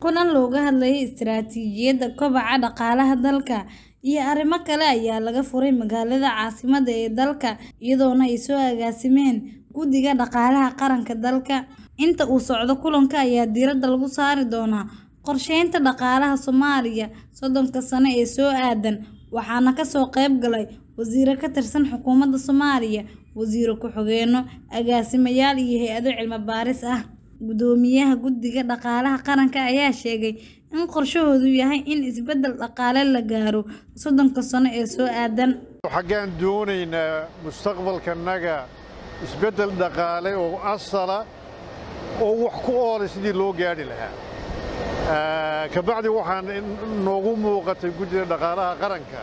kulan looga hadlayay istiraatiijiyadda kobaca dhaqaalaha dalka iyo arrimo kale ayaa laga furay magaalada caasimadda ee dalka iyadoona ay soo agaasimeen guddiga dhaqaalaha qaranka dalka inta uu socdo kulanka ayaa diiradda lagu saari doonaa qorsheynta dhaqaalaha soomaaliya soddonka sano ee soo aadan waxaana kasoo qayb galay wasiiro ka tirsan xukuumadda soomaaliya wasiiro ku-xigeenno agaasimayaal iyo hay-ado cilmi baaris ah guddoomiyaha guddiga dhaqaalaha qaranka ayaa sheegay in qorshahoodu yahay in isbeddel dhaqaale la gaaro soddonka sano ee soo aadan xaggaan doonaynaa mustaqbalkanaga isbeddel dhaqaale oo asala oo wax ku oola sidii loo gaadhi lahaa kabacdi waxaan noogu muuqatay guddiga dhaqaalaha qaranka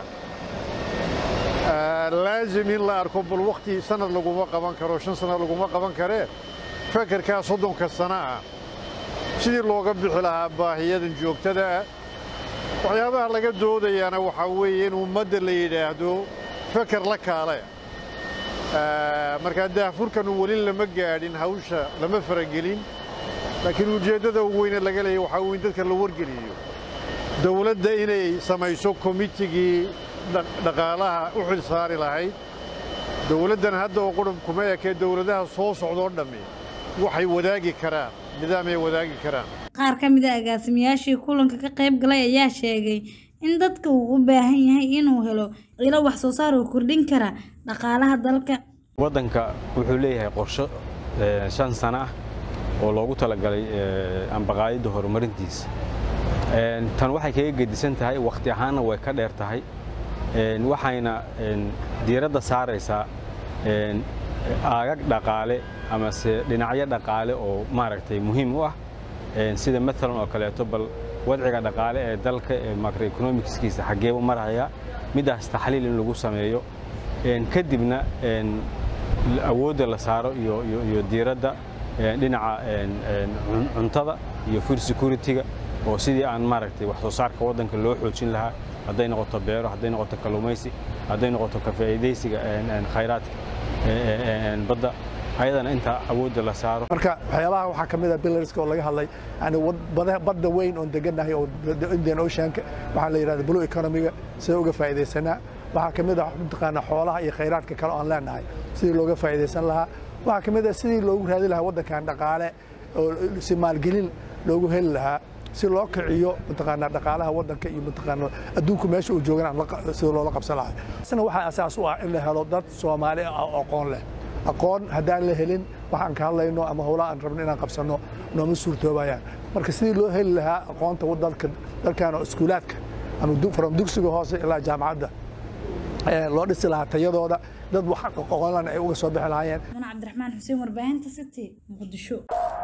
laazim in la arko bal wakhti sanad laguma qaban karo shan sanad laguma qaban karee fekerkaa soddonka sano ah sidii looga bixi lahaa baahiyadan joogtada ah waxyaabaha laga doodayaana waxaa weeye in ummadda la yidhaahdo feker la kaale markaa daahfurkanu weli lama gaadhin hawsha lama faragelin laakiin ujeeddada ugu weyne laga leeya waxaa weyn dadka la wargeliyo dawladda inay samayso komitigii dhaqaalaha u xil saari lahayd dawladdan hadda oo qudhub kuma ekee dawladaha soo socdoo dhammi waxay wadaagi karaan nidaamay wadaagi karaan qaar ka mid a agaasimayaashii kulanka ka qayb galay ayaa sheegay in dadka uu u baahan yahay inuu helo ilo wax soo saar oo kordhin kara dhaqaalaha dalka waddanka wuxuu leeyahay qorsho shan sano ah oo loogu talagalay ambaqaayadda horumarintiisa tan waxay kaga gedisan tahay wakhti ahaanna way ka dheer tahay waxayna diiradda saaraysaa aagag dhaqaale amase dhinacyo dhaqaale oo maaragtay muhiim u ah sida maalan oo kaleeto bal wadciga dhaqaale ee dalka ee macroeconomicskiisa xaggeebu maraya middaas taxliil in lagu sameeyo kadibna awoodda la saaro iyo diiradda dhinaca cuntada iyo food security-ga oo sidii aan maaragtay wax soo saarka waddanka loo xoojin lahaa hadday noqoto beero hadday noqoto kalluumaysi hadday noqoto ka faa'iidaysiga khayraadka badda ayadana inta awoodda la saaro marka waxyaabaha waxaa ka mid a billarska oo laga hadlay yani badda weyn oon degannahay oo indian oceanka waxaa la yidhahda blue economiga sida uga faa'iidaysanaa waxaa ka mid ah mataqaanaa xoolaha iyo khayraadka kale oo aan leenahay sidii looga faa'iidaysan lahaa waxaa ka mid ah sidii loogu raadi lahaa waddankan dhaqaale oo si maalgelin loogu heli lahaa si loo kiciyo mataqaanaa dhaqaalaha waddanka iyo mataqaanaa adduunku meesha uu joogan sida loola qabsan lahaa isna waxaa asaas u ah in la helo dad soomaali ah oo aqoon leh aqoon haddaan la helin waxaan ka hadlayno ama howlaha aan rabno inaan qabsanno nooma suurtoobayaan marka sidii loo heli lahaa aqoonta dalka dalkan oo iskuulaadka ama from dugsiga hoose ilaa jaamacadda loo dhisi lahaa tayadooda dad wax aqoonlan ay uga soo bixi lahaayeen cabdiraxmaan xuseen warbaahinta city muqdisho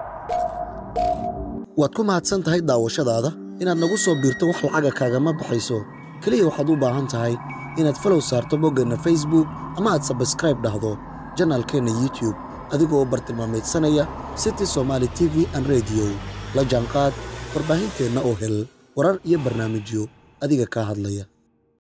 waad ku mahadsan tahay daawashadaada inaad nagu soo biirto wax lacaga kaagama baxayso keliya waxaad u baahan tahay inaad falow saarto boggeenna facebook ama aad sabskraib dhahdo janaalkeenna youtube adigoo bartilmaameedsanaya city somaali t v an rediyo la jaanqaad warbaahinteenna oo hel warar iyo barnaamijyo adiga kaa hadlaya